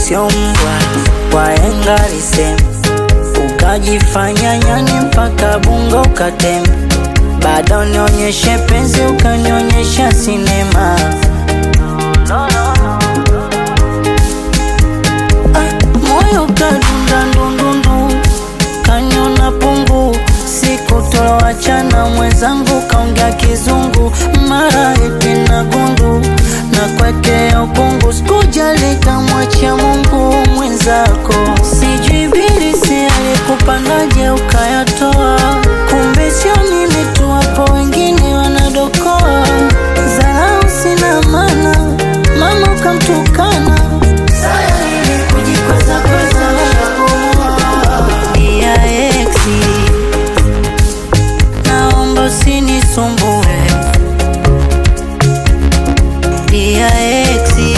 sio mbwa waenga lisem ukajifanya nyani mpaka bungo ukatem bado nionyeshe penzi ukanionyesha sinema Ah, moyo kadunda ndundundu kanyona pungu siku toachana mwenzangu kaongea kizungu mara eti na gundu na kwekea ukungu sikujali kamwachia Mungu mwenzako sijui bilisi alikupangaje ukayatoa kumbe sio mimi tu wapo wengine wanadokoa zarau sina maana mama ukamtukana Saya ili kujikweza kweza Dia exi Naomba usinisumbue Dia exi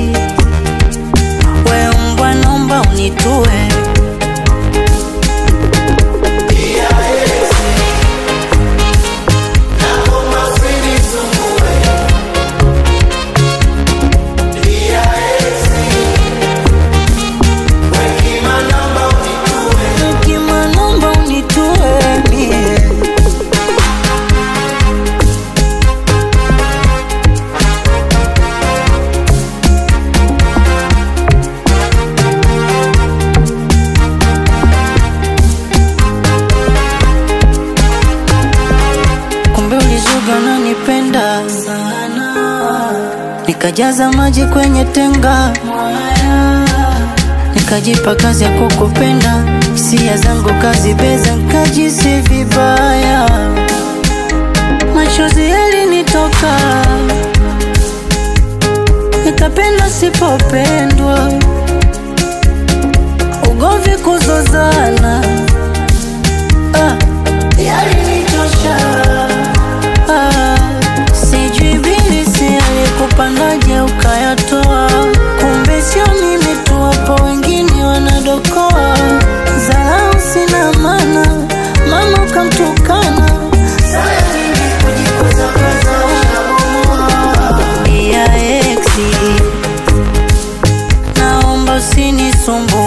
We mbwa naomba unitue Ukima naomba unitue mie kumbe ulizuga unanipenda sana, nikajaza maji kwenye tenga nikajipa kazi ya kukupenda, hisia zangu kazibeza, nikajisi vibaya, machozi yalinitoka, nikapenda sipopendwa, ugomvi kuzozana ah, yalinitosha Ah, sijui bilisi alikupangaje ukayatoa, kumbe sio mimi tu, wapo wengine wanadokoa. Zarau sina maana, mama ukamtukana. Saya mimi kujikuza kwaza Dia exi, naomba usinisumbue